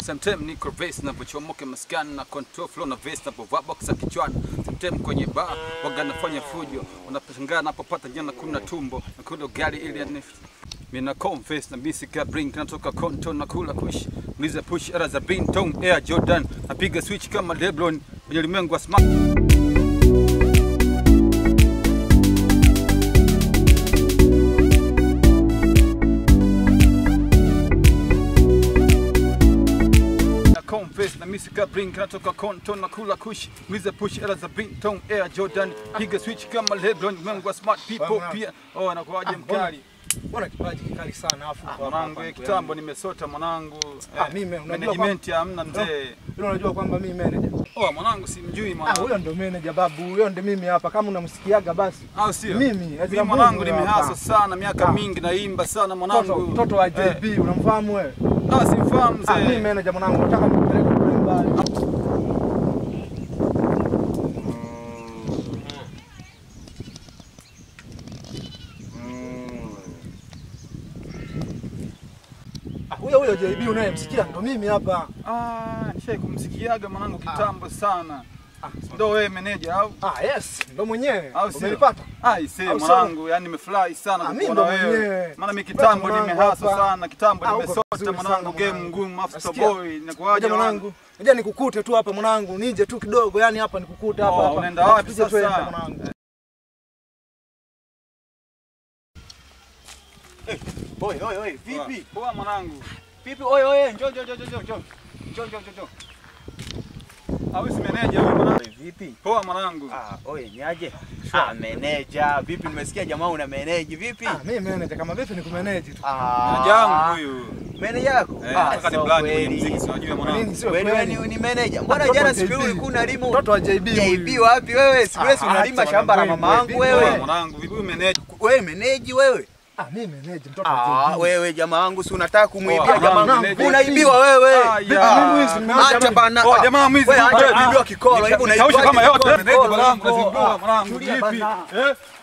Sometime niko vest na vochomoke maskani na control flow na vest na povaa boxer kichwani. Sometime kwenye bar waga nafanya fujo, unaposhangaa napopata jana kuna tumbo na kula gari ili ya Mina confess na misi ka bring natoka konto na kula kush Mliza push era za bin tone air Jordan napiga switch kama Lebron kwenye ulimwengu wa smart na confess na misi ka bring natoka konto na kula kush Mliza push era za bin tone air Jordan piga switch kama Lebron ulimwengu wa smart people Bwana. pia oh anakuwaje Ah, mbona- mkali Mbona kipaji kikali sana afu Ah, kwa mwanangu hapa eh, hapo kitambo yani. nimesota mwanangu Ah, Eh, mimi, unajua management ya hamna mzee Ila unajua kwamba mimi manager. oh mwanangu simjui Ah, mwanangu huyo ndo manager babu, huyo ndo mimi hapa kama unamsikiaga basi. au sio Mimi, mimi Ezra mwanangu Mbungu nimehasa hapa. sana miaka Ah. mingi naimba sana Mtoto mwanangu mtoto wa Eh, JB unamfahamu wewe? ah simfahamu Ah, mimi mzee manager mwanangu, nataka nikupeleke kule mbali. Ah, Huyo huyo JB unayemsikia ndo mimi hapa. ah nishai kumsikiaga mwanangu kitambo sana ndo wewe meneja au Ah, yes, ndo mwenyewe. au sio Umenipata? ah ise Au sio? mwanangu yani nimefurahi sana Ah, mimi kukuona ndo wewe mwenyewe. maana mimi kitambo Mwanangu nimehasa hapa. sana kitambo Ah, uko nimesota vizuri mwanangu sana, game mwanangu. ngumu after Nasikia? boy inakuwaje Ngoja mwanangu, ngoja nikukute tu hapa mwanangu, nije tu kidogo, yani hapa nikukute hapa Oh, hapa. unaenda wapi Tupige twende, sasa? mwanangu? Oi, oi, oi, vipi? poa mwanangu Vipi? Oi, oi, njoo, njoo, njoo, njoo, njoo. Njoo, njoo, njoo, njoo. au si meneja huyu mwanangu Oi, vipi? poa mwanangu Ah, oi, ni aje? Ah, meneja. Vipi nimesikia jamaa una meneji vipi? Ah, mimi manager kama vipi nikumanage tu. Ah. meneja wangu huyu Meneja yako? Eh, nataka ni so blandi kwenye kweli. muziki, si unajua Kwa mwanangu. nini sio Kweli wewe kweli? ni, ni meneja. Mbona Mtoto jana wa siku JB. ile ulikuwa unalimu? Mtoto wa JB JB huyu. wapi wewe? Siku ile si Ah, unalima acha shamba la bwana, mama yangu wewe, Poa wewe. mwanangu, vipi huyu meneja? Wewe meneji wewe? Ah, mimi manager mtoto wa Ah, JB. wewe jamaa wangu si unataka kumwibia Poa, jamaa mwanangu, wangu. meneja. Unaibiwa wewe. Ah, Vipi ya. mimi mwizi nimeacha Acha mimi? bana. Oh, jamaa mwizi. Wewe acha Ah, bibi wa kikolo hivi Nikausha kama yote kikolo, meneja kikolo, mwanangu, kikolo. nazingua Ah, mwanangu, tulia vipi? bana. Eh?